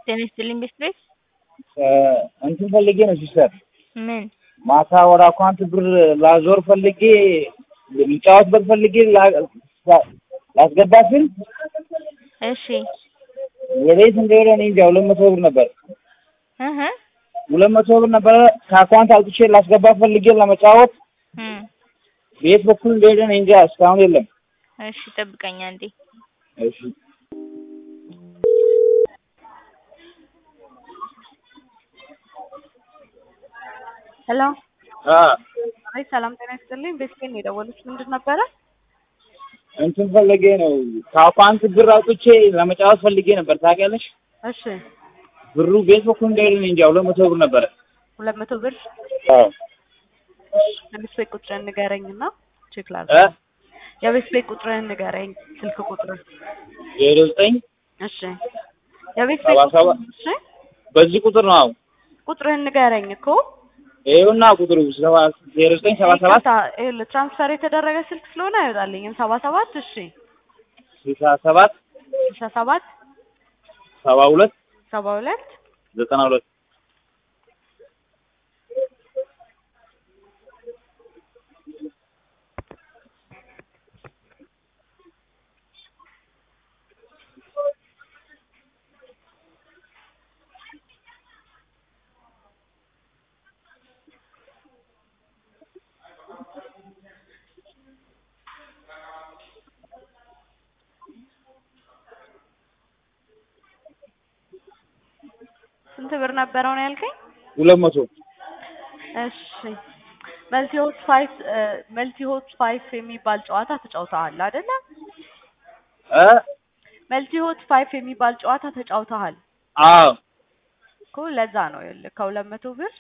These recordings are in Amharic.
ጤና ይስጥልኝ ቤት ቤት እንትን ፈልጌ ነው ሲስተር ምን ማታ ወደ አካውንት ብር ላዞር ፈልጌ ልጫወትበት ፈልጌ ላ- ላስገባ ስል እሺ ወዴት እንደሄደ እኔ እንጃ። ሁለት መቶ ብር ነበር እህ ሁለት መቶ ብር ነበረ ከአካውንት አውጥቼ ላስገባ ፈልጌ ለመጫወት እም ቤት በኩል እንደሄደ እኔ እንጃ። እስካሁን የለም። እሺ ጠብቀኝ አንዴ እሺ ሄሎ አ አይ ሰላም ጤና ይስጥልኝ። ቤተሰብ ነው የደወሉት። ምንድን ነበረ? እንትን ፈልጌ ነው ከአካውንት ብር አውጥቼ ለመጫወት ፈልጌ ነበር። ታውቂያለሽ? እሺ ብሩ ቤት በኩል እንደሄደ እኔ እንጃ። ሁለት መቶ ብር ነበረ። ሁለት መቶ ብር አዎ የቤት ቤት ቁጥርህን ንገረኝና ቼክ እ ላድርግ። የቤት ቤት ቁጥርህን ንገረኝ፣ ስልክ ቁጥር። ዜሮ ዘጠኝ እሺ የቤት ሰባ ቤት ሰባት እሺ በዚህ ቁጥር ነው። አዎ ቁጥርህን ንገረኝ እኮ ይኸውና ቁጥሩ ሰባ ዜሮ ዘጠኝ ሰባ ሰባት ይቅርታ፣ ይኸውልህ ትራንስፈር የተደረገ ስልክ ስለሆነ አይወጣልኝም። ሰባ ሰባት እሺ ስልሳ ሰባት ስልሳ ሰባት ሰባ ሁለት ሰባ ሁለት ዘጠና ሁለት ስንት ብር ነበረው ነው ያልከኝ? ሁለት መቶ እሺ መልቲ ሆት ፋይቭ መልቲ ሆት ፋይቭ የሚባል ጨዋታ ተጫውተሃል አይደለ? እ መልቲ ሆት ፋይቭ የሚባል ጨዋታ ተጫውተሃል አዎ እኮ ለዛ ነው ይኸውልህ ከሁለት መቶ ብር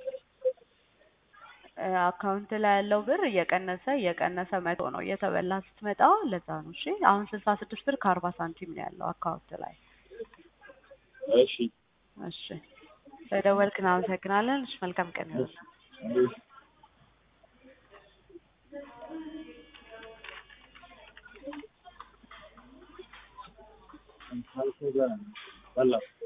እ አካውንት ላይ ያለው ብር እየቀነሰ እየቀነሰ መቶ ነው እየተበላ ስትመጣ ለዛ ነው። እሺ አሁን ስልሳ ስድስት ብር ከአርባ ሳንቲም ነው ያለው አካውንት ላይ። እሺ እሺ በደወልክ እናመሰግናለን። እሺ መልካም ቀን ይሁን። በላ